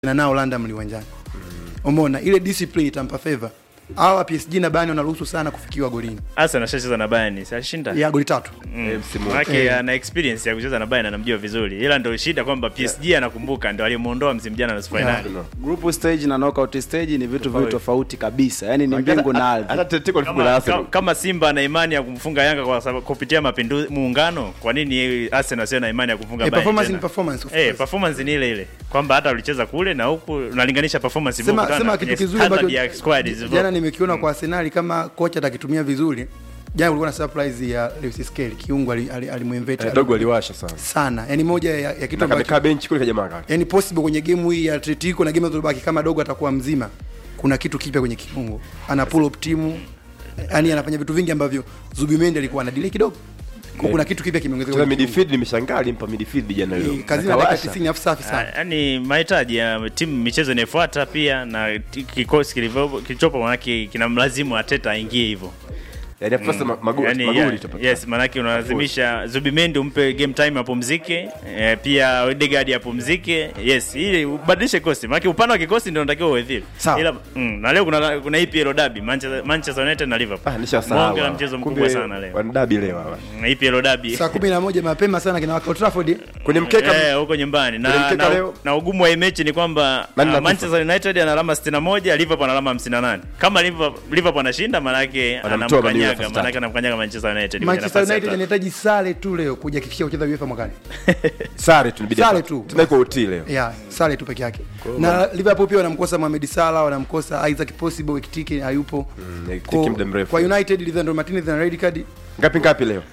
na nao London liwanjani. Umeona ile discipline itampa favor. Hawa PSG na Bayern wanaruhusu sana kufikiwa golini. Arsenal ashacheza na Bayern, si ashinda? Ya goli tatu. Mm. msimu huu. Manake Eh. ana experience ya kucheza na Bayern anamjua vizuri. Ila ndio shida kwamba PSG anakumbuka ndio alimuondoa msimu jana nusu finali. Group stage na knockout stage ni vitu viwili tofauti kabisa, yani ni Hata- mbingu na hata ardhi. Teteko alifungwa na Kama, Arsenal. kama- kama Simba ana imani ya kumfunga Yanga kwa sababu kupitia mapinduzi muungano, kwa nini Arsenal sio na imani ya kufunga Eh, Bayern? performance tena? ni performance of Eh, course. performance ni ile ile. Kwamba hata ulicheza kule na huku unalinganisha performance Sema kutokana sema na kitu kwenye kizuri standard ambacho ya squad zilivyo. jana nimekiona kwa Arsenal kama kocha atakitumia vizuri. Jana kulikuwa na surprise ya Lewis Skelly, kiungo alimuinvite Eh, dogo aliwasha sana. sana. Yaani moja ya, ya kitu Na ambacho kamekaa benchi kule kajamaa kaka. yani possible kwenye game hii ya Atletico na game zilizobaki kama dogo atakuwa mzima, kuna kitu kipya kwenye kiungo, ana pull up timu, yani anafanya vitu vingi ambavyo Zubimendi alikuwa ana delay kidogo. Kwa kuna kitu kipya kimeongezeka. Tena kwenye kiungo. midfield nimeshangaa alimpa midfield jana leo. Eh, Kazi na dakika Akawasha. 90 afu safi sana. Yaani mahitaji ya timu michezo inayofuata pia na ti- kikosi kilivyo- kilichopo manake kinamlazimu Ateta aingie hivyo. Yaani hapo sasa ma- magoli Yaani, magoli yeah, itapatikana. yes, manake unalazimisha Zubimendi umpe game time apumzike, eh, pia Odegaard apumzike. Yes, ili ubadilishe kikosi. Manake upande wa kikosi ndio unatakiwa uwe vile. Sawa. Ila mm, na leo kuna kuna EPL derby Manchester, Manchester United na Liverpool. Ah, nishasahau. Bonge la hawa. mchezo Kumbe mkubwa sana leo. Wanadabi leo hawa. Mm, EPL derby. Saa 11 mapema sana kina Old Trafford. Kwenye mkeka Eh, huko nyumbani Kwenye na, mkeka na, leo? na ugumu wa hii mechi ni kwamba Nani uh, anakufa? Manchester United ana alama 61, Liverpool ana alama 58. Kama Liverpool Liverpool anashinda maana yake Wanamtoa Man U anamkanyaga, nafasi maana yake tatu. anamkanyaga Manchester United. kwenye Manchester nafasi ya United tatu. anahitaji sare tu leo kuhakikisha kucheza UEFA mwakani. sare tu inabidi. Sare apate. tu. Tena iko OT leo. Yeah, sare tu peke yake. Na Liverpool pia wanamkosa Mohamed Salah, wanamkosa Isaac Possible, Ekitike hayupo. Mm, Ekitike Kwa- muda mrefu. Kwa United Lisandro Martinez na red card Ngapi ngapi leo?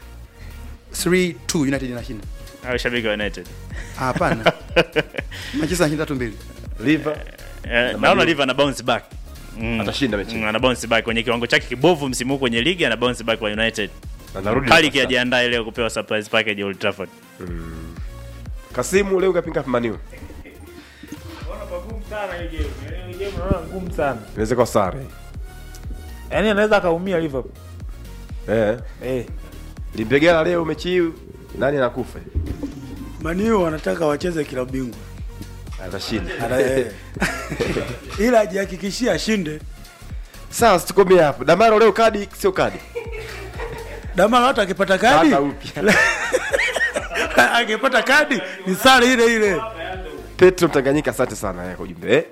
3-2 United inashinda. Au shabiki wa United. Ah, Hapana. Manchester anashinda 3-2. Liver Eh, naona Liverpool ana bounce back. Mm. atashinda mechi. Mm, ana bounce back kwenye kiwango chake kibovu msimu huu kwenye ligi ana bounce back kwa United. Anarudi. Kali nafasi tatu. kiajiandae leo kupewa surprise package ya Old Trafford. Kasimu leo ngapi ngapi Maniu? ngumu sana Inaweza kuwa sare. yaani anaweza akaumia Liverpool Eh. eh. Limpegela leo mechi hii nani anakufa? Maniu wanataka wacheze klabu bingwa Atashinda. Ana- eh. ila ajihakikishie ashinde. Sawa, situkomea hapo. Damaro leo kadi sio kadi. Damara hata akipata kadi Kaka upya. akipata kadi ni sare ile ile. Petro Mtanganyika, asante sana eh, kwa ujumbe eh.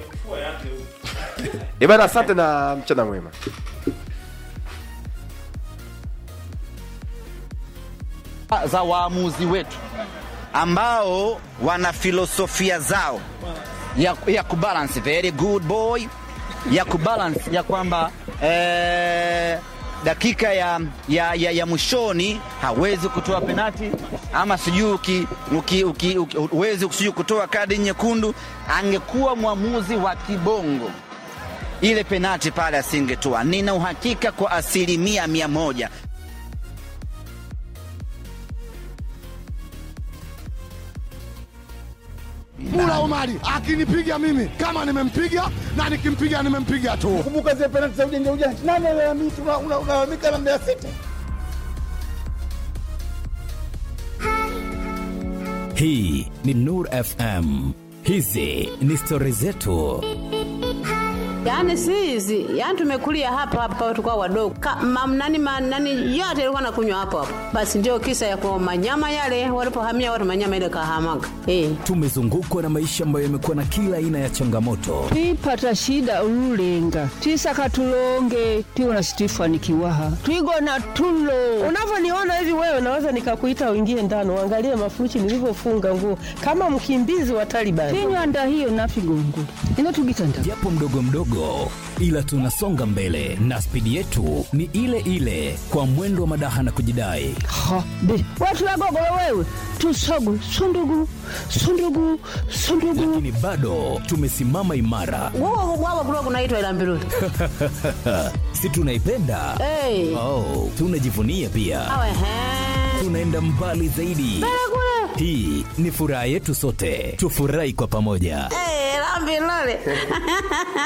Eh bana, asante na mchana mwema. za waamuzi wetu ambao wana filosofia zao ya, ya kubalance very good boy ya kubalance ya kwamba eh, dakika ya, ya, ya, ya mwishoni hawezi kutoa penati ama sijui uki- uki- uki- uki- huwezi sijui kutoa kadi nyekundu. Angekuwa mwamuzi wa kibongo ile penati pale asingetoa. Nina uhakika kwa asilimia mia moja Mula Omari akinipiga mimi kama nimempiga na nikimpiga nimempiga tu. Kumbuka zile penalti za ujanja ujanja. Nani analalamika unalalamika na Mbeya City? Hii ni Nur FM. Hizi ni stori zetu. Yaani si hizi, yaani tumekulia hapa hapa tukao wadogo. Ka- mam- nani ma- nani yote ilikuwa nakunywa hapo hapo. Basi ndio kisa ya kwa manyama yale walipohamia watu manyama ile kahamaga. Eh. Tumezungukwa na maisha ambayo yamekuwa na kila aina ya changamoto, twipata shida ululenga twisaka tulonge twiwona situifanikiwaha twigona tulo unavyoniona hivi wewe naweza nikakuita uingie ndani uangalie mafuchi nilivyofunga nguo kama mkimbizi wa Taliban tinywanda hiyo nafigongula inotugitanda japo mdogo mdogo, ila tunasonga mbele na spidi yetu ni ile ile, kwa mwendo wa madaha na kujidai. ha be watu wagogolo wewe tusogu sundugu sundugu sundugu Lakini bado tumesimama imara, Wao wao kulikuwa kunaitwa ila mbiruli. si tunaipenda? Eh. Oh, tunajivunia pia, Awe he. tunaenda mbali zaidi. Hii ni furaha yetu sote, tufurahi kwa pamoja. Eh, la mbiruli.